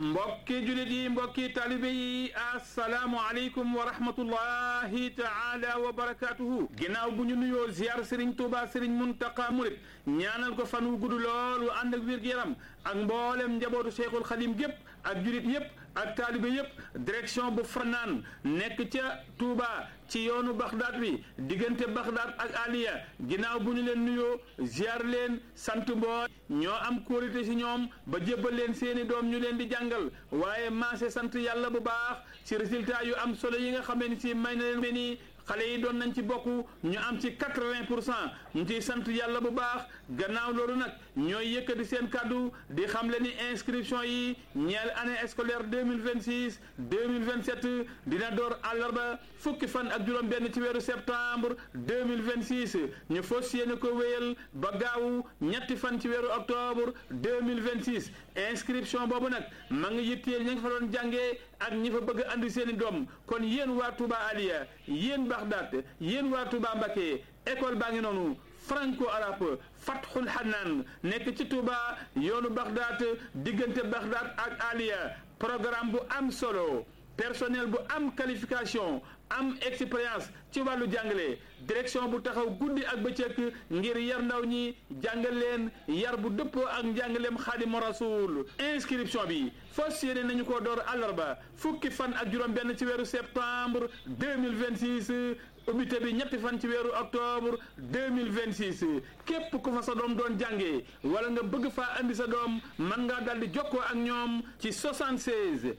mbokki julit yi mbokki talibe yi asalaamu aleykum wa rahmatullahi taala wa barakatuhu ginnaaw bu ñu nuyoo ziar Serigne Touba Serigne Muntaqa Murit ñaanal ko fan wu gudd lool wu ànd ak wér-gu-yaram ak mboolem njabootu Cheikhul Khadim gépp ak julit yépp ak taalibe yépp direction bu fanaan nekk ca Touba ci yoonu Baxdaad bi diggante Baxdaad ak Aliya ginnaaw bu ñu leen nuyoo ziar leen sant mboo ñoo am kóolite ci ñoom ba jébbal leen seeni doom ñu leen di jàngal waaye maase sant yàlla bu baax ci résultat yu am solo yi nga xamee ni si may na leen ni xale yi doon nañ ci bokk ñu am ci quatre-vingt pour cent ñu ciy sant yàlla bu baax gannaaw loolu nag ñooy yëkkati seen kàddu di xam le ni inscription yi ñeel année scolaire deux mille vingt six deux mille vingt sept dina door àllarba fukki fan ak juróom benn ci weeru septembre deux mille vingt six ñu fas yéene ko wéyal ba gaawu ñetti fan ci weeru octobre deux mille vingt six inscription boobu nag ma ngi yitteel ña nga fa doon jàngee ak ñi fa bëgg andi seen i doom kon yéen waa Touba Aliya yéen Baxdaat yéen waa Touba Mbacké école baa ngi noonu franco arabe Fathul Hanaan nekk ci Touba yoonu Baxdaat diggante Baxdaat ak Aliya programme bu am solo personnel bu am qualification am expérience ci wàllu jàngale direction bu taxaw guddi ak bëccëg ngir yar ndaw ñi jàngal leen yar bu dëppoo ak njàngaleem xaadimu rasul inscription bi fas yéene nañu ko door àllarba fukki fan ak juróom benn ci weeru septembre 2026 ubbite bi ñetti fan ci weeru octobre 2026 képp ku fa sa doom doon jàngee wala nga bëgg faa andi sa doom mën ngaa daldi jokkoo ak ñoom ci 76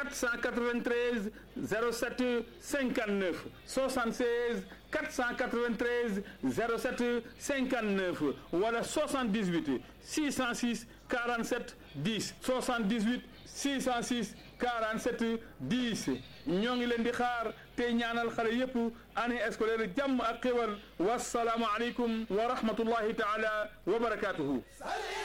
493 07 59 76 493 07 59 wala 78 606 47 10 78 606 47 10 ñoo ngi leen di xaar tey ñaanal xale yépp année scolaire jàmm ak xéwal wasalaamu aleykum wa rahmatullahi taala wa barakatuhu